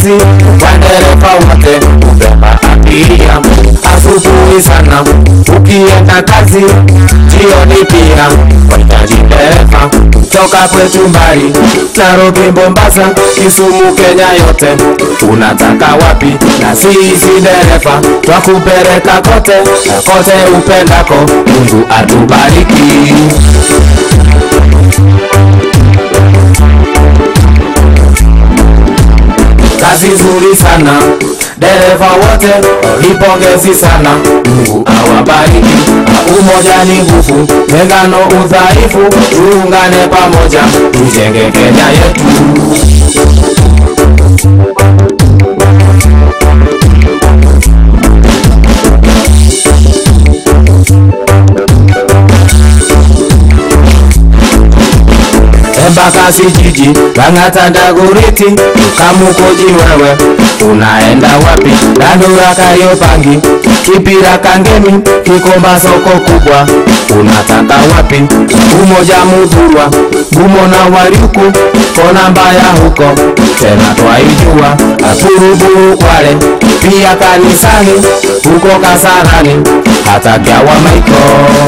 kazi kwa dereva wote kubeba abiria asubuhi sana ukienda kazi jioni pia wahitaji dereva toka kwetu mbali Nairobi, Mombasa, Kisumu, Kenya yote unataka wapi? Na sisi dereva twakupeleka kote na kote upendako. Mungu atubariki. kazi nzuri sana dereva wote lipongezi sana mungu awabariki umoja ni nguvu tengano udhaifu tuungane pamoja tujenge kenya yetu embakasi jiji lang'ata ndaguriti kamukoji wewe unaenda wapi dandura kariopangi kipira kangemi kikomba soko kubwa unataka wapi umoja mudhurwa gumo na wariuku kona mbaya huko tena twaijua aturuburu kwale pia kanisani huko kasarani hata gawa maiko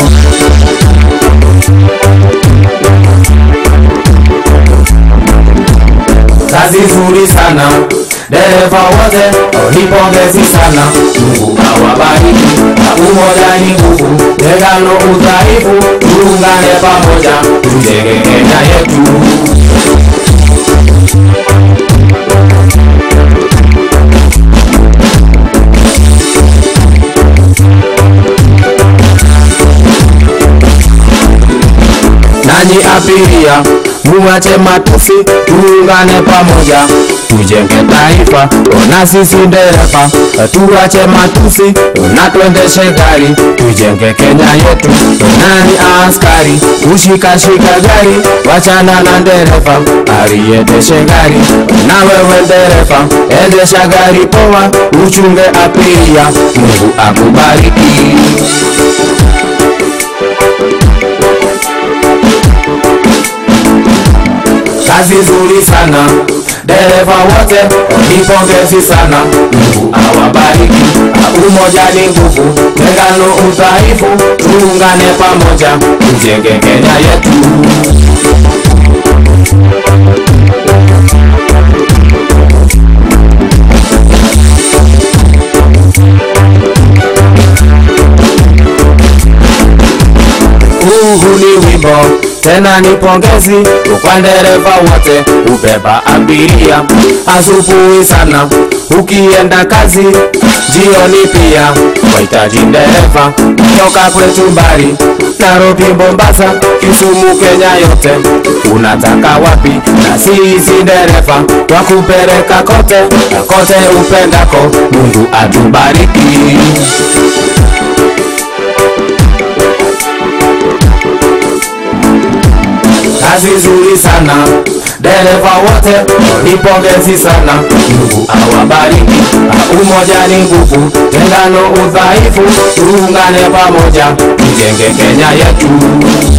kazi nzuri sana dereva wote lipongezi sana mungu awabariki na umoja ni nguvu tengano udhaifu tuungane pamoja tujenge kenya yetu nanyi abiria muache matusi tuungane pamoja tujenge taifa na sisi dereva tuache matusi na tuendeshe gari tujenge kenya yetu nani askari kushikashika gari wachana na dereva aliendeshe gari na wewe dereva endesha gari poa uchunge abiria mungu akubariki kazi nzuri sana dereva wote nipongezi sana mungu awabariki umoja ni nguvu tengano udhaifu tuungane pamoja tujenge kenya yetu huu ni wimbo tena ni pongezi kwa dereva wote ubeba abiria asubuhi sana ukienda kazi jioni pia wahitaji dereva toka kwetu mbali Nairobi, Mombasa, Kisumu, Kenya yote unataka wapi? Na sisi dereva twakupeleka kote na kote upendako. Mungu atubariki. kazi nzuri sana dereva wote nipongezi sana mungu awabariki umoja ni nguvu tengano udhaifu tuungane pamoja tujenge kenya yetu